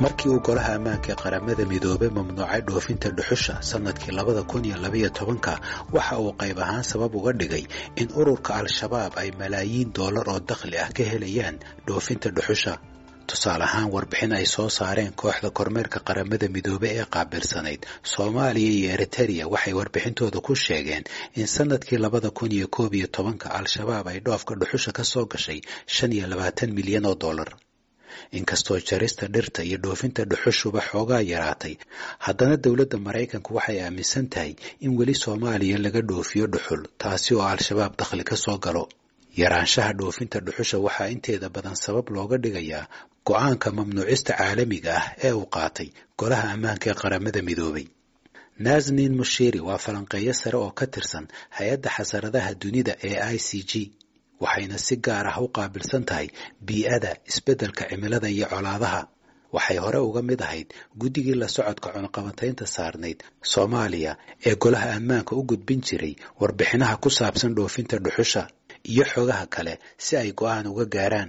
markii uu golaha ammaanka ee qaramada midoobay mamnuucay dhoofinta dhuxusha sannadkii labada kun iyo labaiyo tobanka waxa uu qayb ahaan sabab uga dhigay in ururka al-shabaab ay malaayiin doolar oo dakhli ah ka helayaan dhoofinta dhuxusha tusaale ahaan warbixin ay soo saareen kooxda kormeerka qaramada midoobe ee qaabilsanayd soomaaliya iyo eritereya waxay warbixintooda ku sheegeen in sannadkii labada kun iyo koob iyo tobanka al-shabaab ay dhoofka dhuxusha ka soo gashay shan iyo labaatan milyan oo dollar inkastoo jarista dhirta iyo dhoofinta dhuxushuba xoogaa yaraatay haddana dowladda maraykanku waxay aaminsan tahay in weli soomaaliya laga dhoofiyo dhuxul taasi oo al-shabaab dakhli ka soo galo yaraanshaha dhoofinta dhuxusha waxaa inteeda badan sabab looga dhigayaa go-aanka mamnuucista caalamiga ah ee uu qaatay golaha ammaanka ee qaramada midoobay nasnin mushiri waa falanqeeyo sare oo ka tirsan hay-adda xasaradaha dunida ee i c g waxayna si gaar ah u qaabilsan tahay bii-ada isbeddelka cimilada iyo colaadaha waxay hore uga mid ahayd guddigii la socodka cunaqabataynta saarnayd soomaaliya ee golaha ammaanka u gudbin jiray warbixinaha ku saabsan dhoofinta dhuxusha iyo xogaha kale si ay go-aan uga gaaraan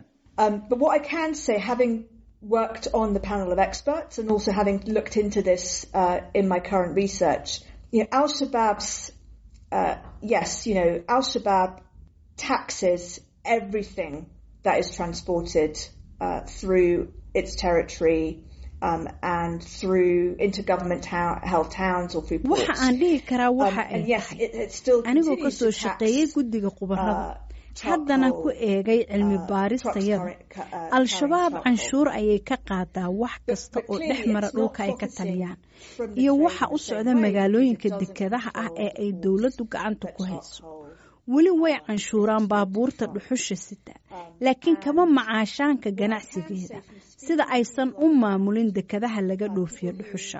worked on the panel of experts and also having looked into this uh, in my current research, you know, Al Shabaab's, uh, yes, you know, Al Shabaab taxes everything that is transported uh, through its territory um, and through intergovernment held towns or through ports. waxa aan dhihi karaa waxa ay tahay anigoo ka soo shaqeeyay guddiga khubarada haddana ku eegay cilmi baaristayada al-shabaab canshuur ayay ka qaadaa wax kasta oo dhex mara dhulka ay ka taliyaan iyo waxa u socda magaalooyinka dekedaha ah ee ay dowladdu gacanta ku hayso weli way canshuuraan baabuurta dhuxusha sita laakiin kama macaashaanka ganacsigeeda sida aysan u maamulin dekedaha laga dhoofiyo dhuxusha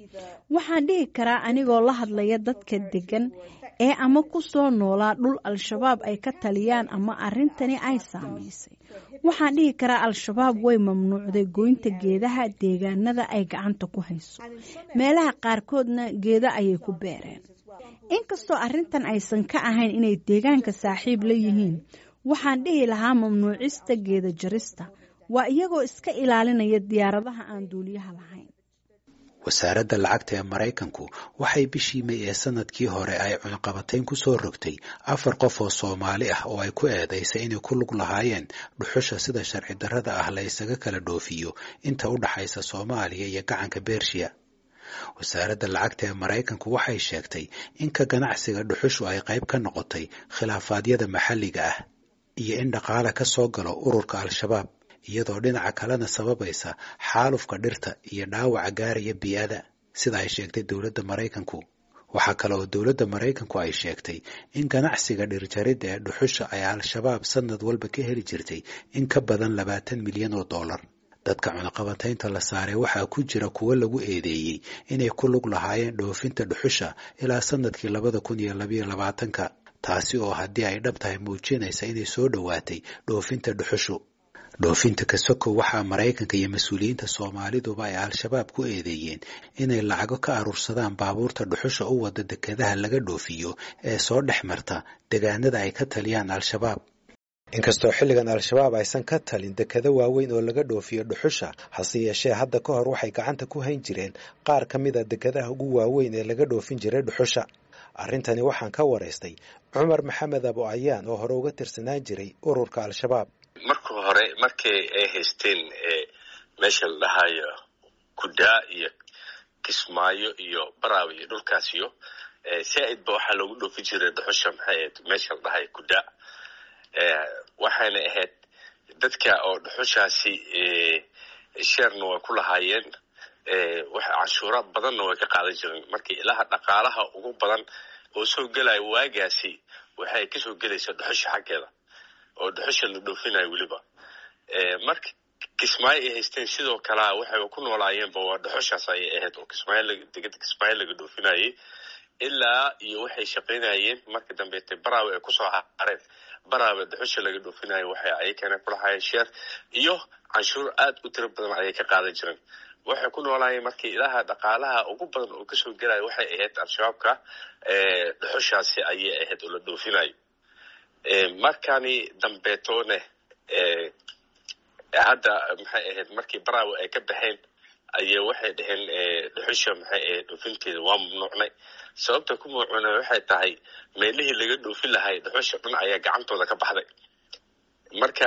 waxaan dhihi karaa anigoo la hadlaya dadka degan ee ama ku soo noolaa dhul al-shabaab ay ka taliyaan ama arrintani ay saamaysay waxaan dhihi karaa al-shabaab way mamnuucday goynta geedaha deegaanada ay gacanta ku hayso meelaha qaarkoodna geeda ayay ku beereen inkastoo arrintan aysan ka ahayn inay deegaanka saaxiib la yihiin waxaan dhihi lahaa mamnuucista geeda jarista waa iyagoo iska ilaalinaya diyaaradaha aan duuliyaha lahayn wasaaradda lacagta ee maraykanku waxay bishii may ee sanadkii hore ay cunaqabatayn ku soo rogtay afar qof oo soomaali ah oo ay ku eedaysay inay ku lug lahaayeen dhuxusha sida sharci darrada ah la ysaga kala dhoofiyo inta u dhaxaysa soomaaliya iyo gacanka bershiya wasaaradda lacagta ee maraykanku waxay sheegtay in ka ganacsiga dhuxushu ay qayb ka noqotay khilaafaadyada maxalliga ah iyo in dhaqaale ka soo galo ururka al-shabaab iyadoo dhinaca kalena sababaysa xaalufka dhirta iyo dhaawaca gaaraya bii-ada sida ay sheegtay dowladda maraykanku waxaa kale oo dowladda maraykanku ay sheegtay in ganacsiga dhirjaridda ee dhuxusha ay al-shabaab sanad walba ka heli jirtay in ka badan labaatan milyan oo dollar dadka cunaqabataynta la saaray waxaa ku jira kuwo lagu eedeeyey inay ku lug lahaayeen dhoofinta dhuxusha ilaa sanadkii labada kun iyo labayo labaatanka taasi oo haddii ay dhab tahay muujinaysa inay soo dhowaatay dhoofinta dhuxushu dhoofinta kasoko waxaa maraykanka iyo mas-uuliyiinta soomaaliduba ay al-shabaab ku eedeeyeen inay lacago ka aruursadaan baabuurta dhuxusha u wada dekedaha laga dhoofiyo ee soo dhex marta degaanada ay ka taliyaan al-shabaab inkastoo xilligan al-shabaab aysan ka talin dekado waaweyn oo laga dhoofiyo dhuxusha hase yeeshee hadda ka hor waxay gacanta ku hayn jireen qaar ka mid a dekadaha ugu waaweyn ee laga dhoofin jiray dhuxusha arrintani waxaan ka waraystay cumar maxamed abo ayaan oo hore uga tirsanaan jiray ururka al-shabaab marka hore markii ay haysteen meesha la dhahayo kudaa iyo kismaayo iyo baraawe iyo dhulkaasiyo saa-id ba waxaa loogu dhoofi jiray dhuxusha maxay ahayd meesha la dhahayo kudaa waxayna ahayd dadka oo dhuxushaasi sheerna way ku lahaayeen canshuura badanna way ka qaadan jireen markii ilaha dhaqaalaha ugu badan oo soo gelaya waagaasi waxay kasoo gelaysaa dhuxusha xaggeeda oo dhuxusha la dhoofinayo weliba marka kismaayo ay haysteen sidoo kalea waxay ku noolaayeenba waa dhuxushaas ayay ahayd oo kismaayodegada kismaayo laga dhoofinayay ilaa iyo waxay shaqaynayeen marka dambeete baraawe ay kusoo hareen baraawe dhuxusha laga dhoofinayo waxay ayakana kulahaayeen sheer iyo canshuur aad u tiro badan ayay ka qaadan jireen waxay ku noolaayeen markii ilaha dhaqaalaha ugu badan oo kasoo gelaya waxay ahayd al-shabaabka dhuxushaasi ayay ahayd oo la dhoofinayo markani dambeetoone hadda maxay ahayd markii baraawe ay ka baxeen ayay waxay dhaheen dhuxusha maxay dhoofinteeda waa mamnuucnay sababta ku mamnuucnay waxay tahay meelihii laga dhoofin lahay dhuxusha dhan ayaa gacantooda ka baxday marka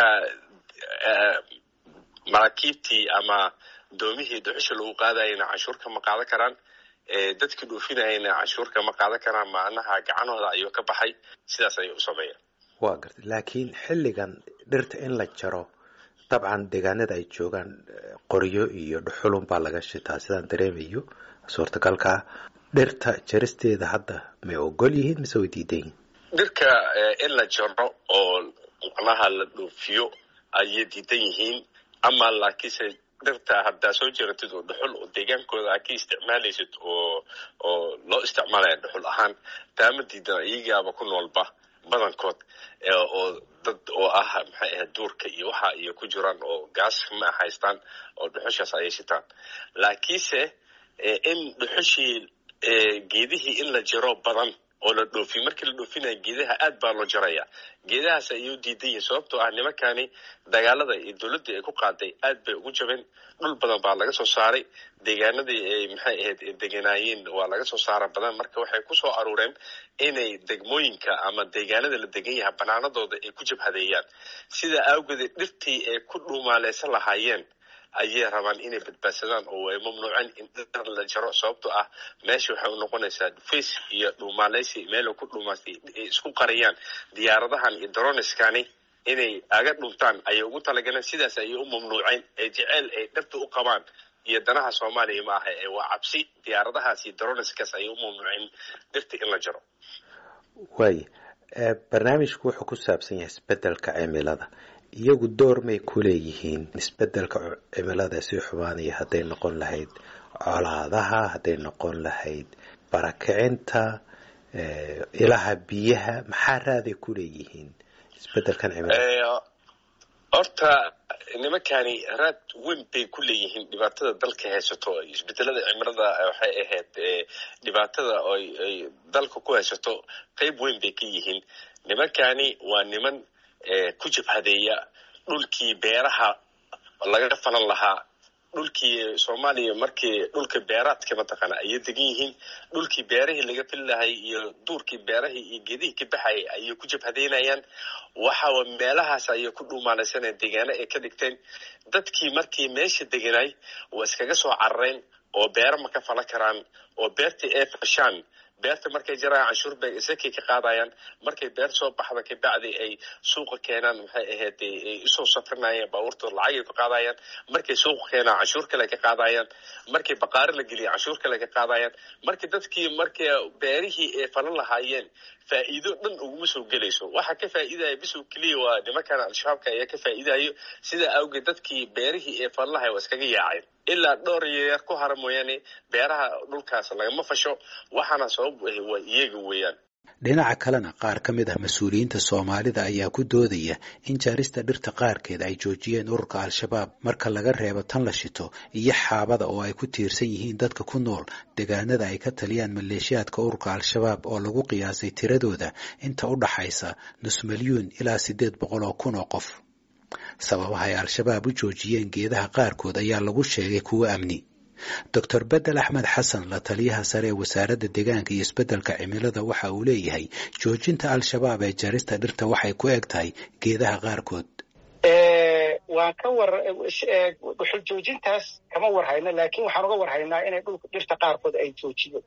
maraakiibtii ama doomihii dhuxusha lagu qaadayana canshuur kama qaadan karaan dadkii dhoofinayana canshuur kama qaadan karaan macnaha gacanhooda ayuu ka baxay sidaas ayay u sameeyaan waa garta laakiin xilligan dhirta in la jaro dabcan deegaanada ay joogaan qoryo iyo dhuxulun baa laga shitaa sidaan dareemayo suurtagalkaa dhirta jaristeeda hadda may ogol yihiin mise way diidan yihiin dhirka in la jaro oo macnaha la dhoofiyo ayay diidan yihiin ama laakiinse dhirta haddaa soo jeratid oo dhuxul oo deegaankooda aa ka isticmaalaysid oo oo loo isticmaalaya dhuxul ahaan taama diidan iyagaaba ku noolba badankood oo dad oo ah maxay ahayd duurka iyo waxa iyo ku jiraan oo gaas ma haystaan oo dhuxushaas ayay shitaan laakiinse in dhuxushii geedihii in la jaro badan oo la dhoofiy markii la dhoofinaya geedaha aad baa loo jaraya geedahaas ayay u diidan yihin sababtoo ah nimankani dagaalada iyo dowladdii ay ku qaaday aad bay ugu jabeen dhul badan baa laga soo saaray deegaanadii ay maxay ahayd deganaayeen waa laga soo saara badan marka waxay kusoo aruureen inay degmooyinka ama deegaanada la degan yahay banaanadooda ay ku jabhadeeyaan sida awgeedee dhirtii ay ku dhuumaaleysan lahaayeen ayay rabaan inay badbaadsadaan oo ay mamnuuceen in dhir la jaro sababtoo ah meesha waxay u noqonaysaa dhufays iyo dhuumaaleysi meel ku dhuumaastay ay isku qariyaan diyaaradahan iyo droniskani inay aga dhuntaan ayay ugu talagaleen sidaas ayay u mamnuuceen ee jeceyl ay dhirta u qabaan iyo danaha soomaaliya ma aha ee waa cabsi diyaaradahaas iyo droniskaas ayay u mamnuuceen dhirta in la jaro waay barnaamijku wuxuu ku saabsan yahay isbedelka cimilada iyagu door may ku leeyihiin isbedelka cimilada sii xumaanaya hadday noqon lahayd colaadaha hadday noqon lahayd barakicinta ilaha biyaha maxaa raaday ku leeyihiin isbedelkan cimilada horta nimankani raad weyn bay ku leeyihiin dhibaatada dalka haysato isbedelada cimilada waxay ahayd dhibaatada ay dalka ku haysato qeyb weyn bay ka yihiin nimankani waa niman ku jabhadeeya dhulkii beeraha laga falan lahaa dhulkii soomaaliya markii dhulka beeraadka mataqaana ayay degan yihiin dhulkii beerahii laga fili lahay iyo duurkii beerahii iyo geedihii ka baxayay ayay ku jabhadeynayaan waxaa meelahaas ayay ku dhuumaalaysaneen deegaano ay ka dhigteen dadkii markii meesha deganay waa iskaga soo carareen oo beero ma ka falan karaan oo beertii ay fashaan beerta markay jarayaan canshuur bay isakay ka qaadayaan markay beer soo baxda kabacdi ay suuqa keenaan maxay ahayd ay usoo safrinayaan baabuurtooda lacagay ka qaadayaan markay suuqa keenaan canshuur kale ka qaadayaan markay baqaari la geliya canshuur kale ka qaadayaan markii dadkii markay beerihii ay falan lahaayeen faa'iido dhan uguma soo gelayso waxa ka faa'iidaya bisow keliya waa nimankan al-shabaabka ayaa ka faa'iidayo sidaa awgeed dadkii beerihii ee falan lahay waa iskaga yaaceen ilaa dhowr yeer ku hara mooyaane beeraha dhulkaas lagama fasho waxaana sabab u ahi waa iyaga weeyaan dhinaca kalena qaar ka mid ah mas-uuliyiinta soomaalida ayaa ku doodaya in jaarista dhirta qaarkeed ay joojiyeen ururka al-shabaab marka laga reebo tan la shito iyo xaabada oo ay ku tiirsan yihiin dadka ku nool deegaanada ay ka taliyaan maleeshiyaadka ururka al-shabaab oo lagu qiyaasay tiradooda inta u dhaxaysa nus milyuun ilaa siddeed boqol oo kun oo qof sababaha ay al-shabaab u joojiyeen geedaha qaarkood ayaa lagu sheegay kuwo amni doctor bedel axmed xasan la taliyaha sare ee wasaaradda deegaanka iyo isbeddelka cimilada waxa uu leeyahay joojinta al-shabaab ee jarista dhirta waxay ku eg tahay geedaha qaarkood waan ka war dhuxul joojintaas kama war hayno laakiin waxaan uga war haynaa inay dhulka dhirta qaarkood ay joojiyo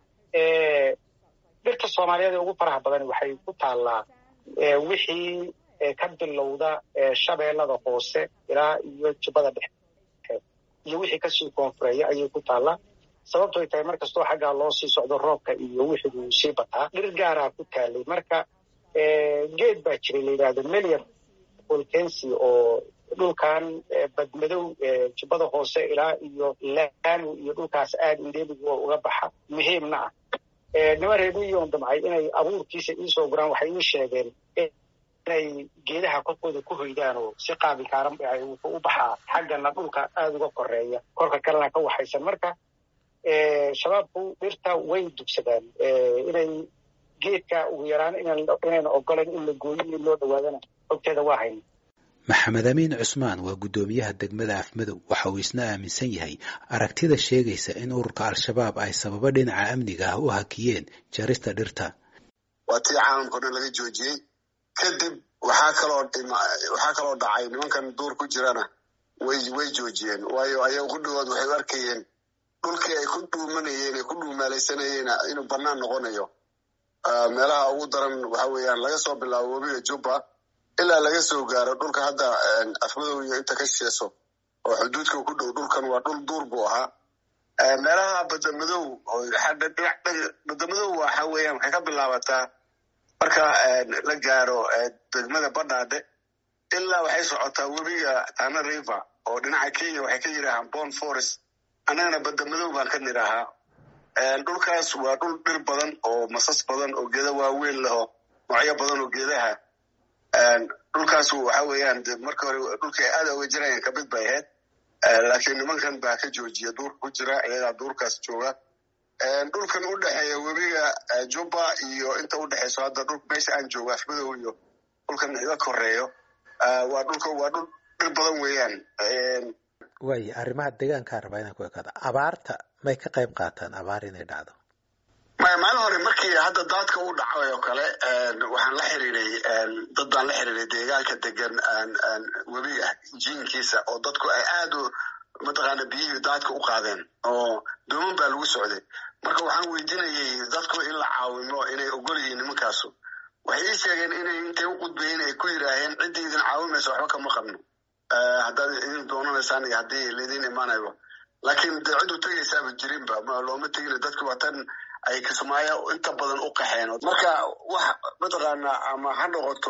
dhirta soomaaliyeed ee ugu faraha badan waxay ku taallaa wixii ka bilowda shabeellada hoose ilaa iyo jubbada dhexe iyo wixii kasii koonfureeya ayay ku taallaa sababtoy tahay mar kastoo xaggaa loo sii socdo roobka iyo wixiguu sii bataa dhir gaaraa ku taalay marka geed baa jiray la yidhaahdo melian volkency oo dhulkan badmadow jubbada hoose ilaa iyo laanu iyo dhulkaas aad indheeligu oo uga baxa muhiimna ah niman reemiyoon damcay inay abuurkiisa iisoo guraan waxay ii sheegeen inay geedaha korkooda ku hoydaan oo si qaabilkaaran wuxuu u baxaa xaggana dhulka aada uga koreeya korka kalena ka waxaysan marka shabaabku dhirta way dugsadaan inay geedka ugu yaraan inayna ogolan in la gooyo in loo dhawaadana ogteeda waa hayna maxamed amiin cusmaan waa guddoomiyaha degmada afmadow waxa uu isna aaminsan yahay aragtida sheegaysa in ururka al-shabaab ay sababo dhinaca amniga ah u hakiyeen jarista dhirta waa tii caalamkao dhan laga joojiyey kadib waxaa kaloo waxaa kaloo dhacay nimankan duur ku jirana way way joojiyeen waayo ayaga qudhigood waxay u arkayeen dhulkii ay ku dhuumanayeen ay ku dhuumaalaysanayeen inuu bannaan noqonayo meelaha ugu daran waxa weeyaan laga soo bilaabo webiga jubba ilaa laga soo gaaro dhulka hadda afmadow iyo inta ka sheeso oo xuduudka ku dhow dhulkan waa dhul duur buu ahaa meelaha badamadow badamadow waxa weeyaan waxay ka bilaabataa marka la gaaro degmada badhaadhe ilaa waxay socotaa webiga tana river oo dhinaca kenya waxay ka yidhaahaan bon forest annagana badamadow baan ka nidhaahaa dhulkaas waa dhul dhir badan oo masas badan oo geeda waaweyn leho noocyo badan oo geedaha dhulkaas waxa weeyaan marka hore dhulka ay aada uga jirayaan kamid bay ahayd laakiin nimankan baa ka joojiya duurka ku jira iyagaa duurkaas jooga dhulkan u dhexeeya webiga jubba iyo inta u dhexeyso hadda dhul meesha aan joogo afmadow iyo dhulkan iga koreeyo waa dhulka waa dhul dhir badan weeyaan waaya arrimaha deegaankaa rabaa inaan ku ekaado abaarta may ka qayb qaataan abaar inay dhacdo maya maalin hore markii hadda daadka u dhacay oo kale waxaan la xiriiray dad baan la xiriiray deegaanka degan webiga jiinkiisa oo dadku ay aada u mataqaana biyihii daadka u qaadeen oo dooman baa lagu socday marka waxaan weydiinayay dadku in la caawimo inay ogol yihiin nimankaasu waxay ii sheegeen inay intay u qudbayeen ay ku yidhaaheen ciddii idin caawimaysa waxba kama qabno haddaad idin doonanaysaan iyo haddii laydin imaanayo laakiin dee cid u tegaysaaba jirinba looma tegina dadku waa tan ay kismaayo inta badan u qaxeen marka wax mataqaana ama ha noqoto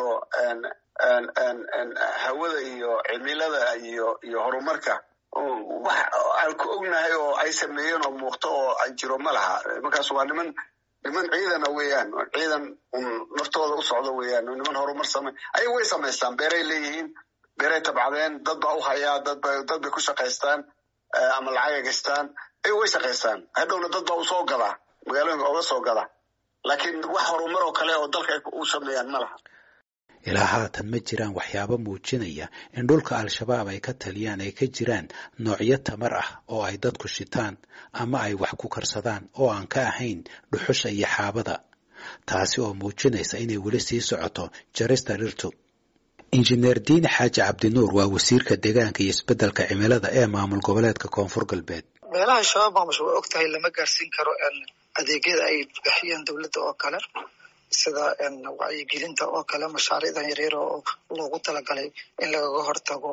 hawada iyo cimilada iyo iyo horumarka wax aan ku ognahay oo ay sameeyeen oo muuqto oo ay jiro ma laha markaas waa niman niman ciidana weeyaan ciidan naftooda u socdo weeyaan niman horumar same ayaga way samaystaan beeray leeyihiin beeray tabcadeen dad baa u hayaa dadba dad bay ku shaqaystaan ama lacagay gastaan ayaga way shaqaystaan hadhowna dad baa usoo gadaa magaalooyinka oga soo gada laakiin wax horumar oo kale oo dalka ay u sameeyaan ma laha ilaa haatan ma jiraan waxyaabo muujinaya in dhulka al-shabaab ay ka taliyaan ay ka jiraan noocyo tamar ah oo ay dadku shitaan ama ay wax ku karsadaan oo aan ka ahayn dhuxusha iyo xaabada taasi oo muujinaysa inay weli sii socoto jarista dhirtu injineer diini xaaji cabdinuur waa wasiirka deegaanka iyo isbeddelka cimilada ee maamul goboleedka koonfur galbeed meelaha shabaab maamusha way og tahay lama gaarsiin karo adeegyada ay bixiyaan dowladda oo kale sida wacyigelinta oo kale mashaariicdan yaryar oo loogu talagalay in lagaga hortago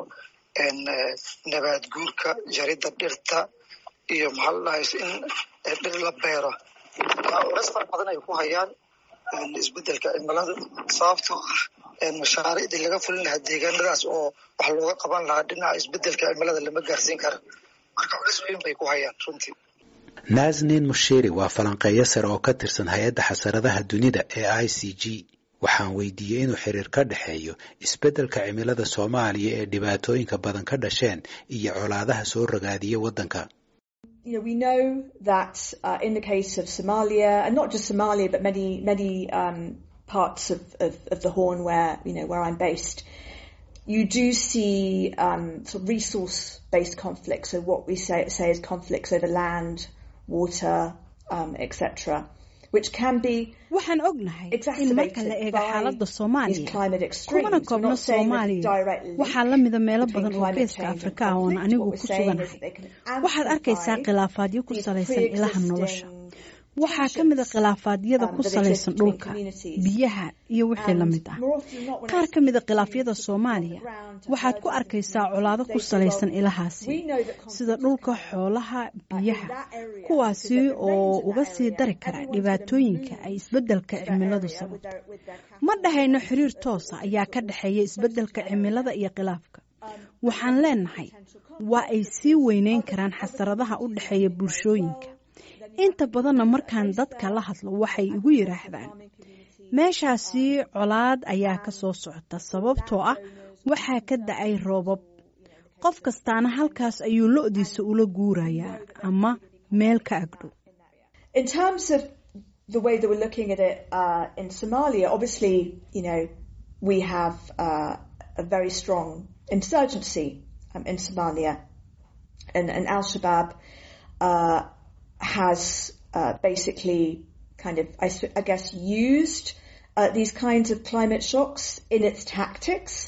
nabaad guurka jaridda dhirta iyo maxaa la dhahay in dhir la beero culeys fara badan ay ku hayaan isbedelka cimilada sababtoo ah mashaariicdii laga fulin lahaa deegaanadaas oo wax looga qaban lahaa dhinaca isbedelka cimilada lama gaarsiin kara marka culeys weyn bay ku hayaan runtii naasnin mushiri waa falanqeeyo sare oo ka tirsan hay-adda xasaradaha dunida ee i c g waxaan weydiiyey inuu xiriir ka dhexeeyo isbeddelka cimilada soomaaliya ee dhibaatooyinka badan ka dhasheen iyo colaadaha soo ragaadiya waddanka You know, we know that uh, in the case of Somalia, and not just Somalia, but many, many um, parts of, of, of the Horn where, you know, where I'm based, you do see um, sort of resource-based conflicts, so what we say, say is conflicts over land, water, um, etc., which can be waxaan ognahay in marka la eego xaaladda soomaaliya kumana koobno soomaaliya waxaa la mida meelo badan oo geeska afrika ah oon anigu ku suganahay waxaad arkaysaa khilaafaadyo ku salaysan ilaha nolosha waxaa ka mid a khilaafaadyada ku salaysan dhulka biyaha iyo wixii la mid ah qaar ka mid a khilaafyada soomaaliya waxaad ku arkaysaa colaado ku salaysan ilahaasi sida dhulka xoolaha biyaha kuwaasi oo uga sii dari kara dhibaatooyinka ay isbeddelka cimiladu sababto ma dhahayno xiriir toosa ayaa ka dhexeeya isbeddelka cimilada iyo khilaafka waxaan leenahay waa ay sii weyneyn karaan xasaradaha u dhexeeya bulshooyinka inta badanna markaan dadka la hadlo waxay igu yidhaahdaan meeshaasi colaad ayaa ka soo socota sababtoo ah waxaa ka da-ay roobab qof kastaana halkaas ayuu lo-diisa ula guurayaa ama meel ka agdhow In terms of the way that we're looking at it uh, in Somalia, obviously, you know, we have uh, a very strong insurgency um, in Somalia. And, and Al Shabaab uh, has uh, basically kind of, I, I guess, used uh, these kinds of climate shocks in its tactics.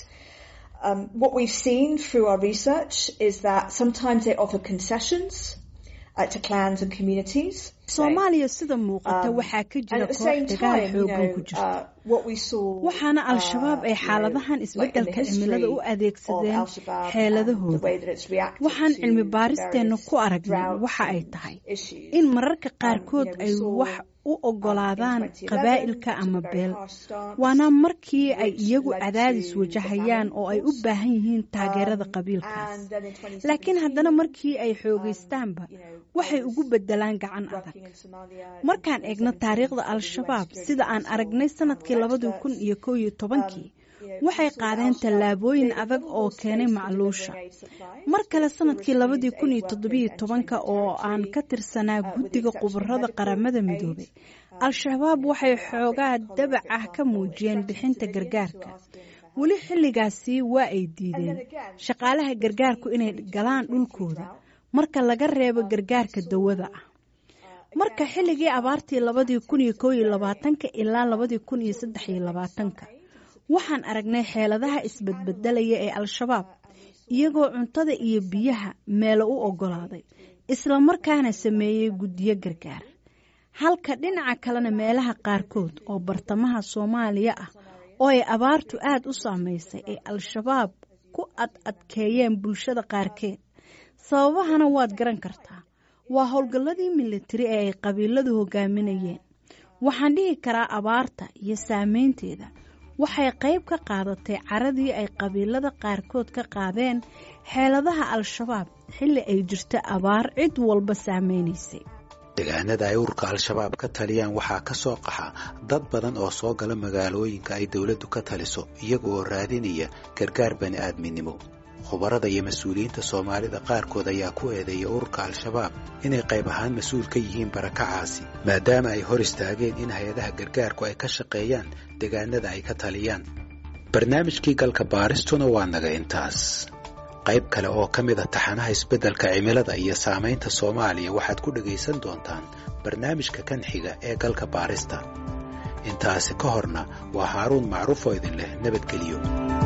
Um, what we've seen through our research is that sometimes they offer concessions uh, to clans and communities. soomaaliya sida muuqata waxaa ka jira koox dagaal xoogan ku jirta waxaana al-shabaab ay xaaladahan isbeddelka cimilada u adeegsadeen xeeladahooda waxaan cilmi baaristeenna ku aragnay waxa ay tahay in mararka qaarkood ay wax u ogolaadaan qabaa'ilka ama beel waana markii ay iyagu cadaadis wajahayaan oo ay u baahan yihiin taageerada qabiilkaas laakiin haddana markii ay xoogaystaanba waxay ugu bedelaan gacan adag markaan eegno taariikhda al-shabaab sida aan aragnay sanadkii labadii kun iyo kow iyo tobankii waxay qaadeen tallaabooyin adag oo keenay macluusha mar kale sanadkii labadii kun iyo toddobiyo tobanka oo aan ka tirsanaa guddiga khubarada qaramada midoobay al-shabaab waxay xoogaa dabac ah ka muujiyeen bixinta gargaarka weli xilligaasi waa ay diideen shaqaalaha gargaarku inay galaan dhulkooda marka laga reebo gargaarka dawada ah marka xilligii abaartii labadii kun iyo kow iyo labaatanka ilaa labadii kun iyo saddex iyo labaatanka waxaan aragnay xeeladaha isbedbedelaya ee al-shabaab iyagoo cuntada iyo biyaha meelo u oggolaaday islamarkaana sameeyey guddiyo gargaar halka dhinaca kalena meelaha qaarkood oo bartamaha soomaaliya ah oo ay abaartu aada u saamaysay ay al-shabaab ku ad adkeeyeen bulshada qaarkeed sababahana waad garan kartaa waa howlgalladii militari ee ay qabiiladu hogaaminayeen waxaan dhihi karaa abaarta iyo saameynteeda waxay qayb ka qaadatay caradii ay qabiilada qaarkood ka qaadeen xeeladaha al-shabaab xilli ay jirta abaar cid walba saameynaysay deegaanada ay ururka al-shabaab ka taliyaan waxaa ka soo qaxa dad badan oo soo gala magaalooyinka ay dowladdu ka taliso iyaga oo raadinaya gargaar bani aadminimo khubarada iyo mas-uuliyiinta soomaalida qaarkood ayaa ku eedeeya ururka al-shabaab inay qayb ahaan mas-uul ka yihiin barakacaasi maadaama ay hor istaageen in hay-adaha gargaarku ay ka shaqeeyaan deegaanada ay ka taliyaan barnaamijkii galka baaristuna waa naga intaas qayb kale oo ka mid a taxanaha isbeddelka cimilada iyo saamaynta soomaaliya waxaad ku dhegaysan doontaan barnaamijka kan xiga ee galka baarista intaasi ka horna waa haaruun macruuf oo idin leh nabadgeliyo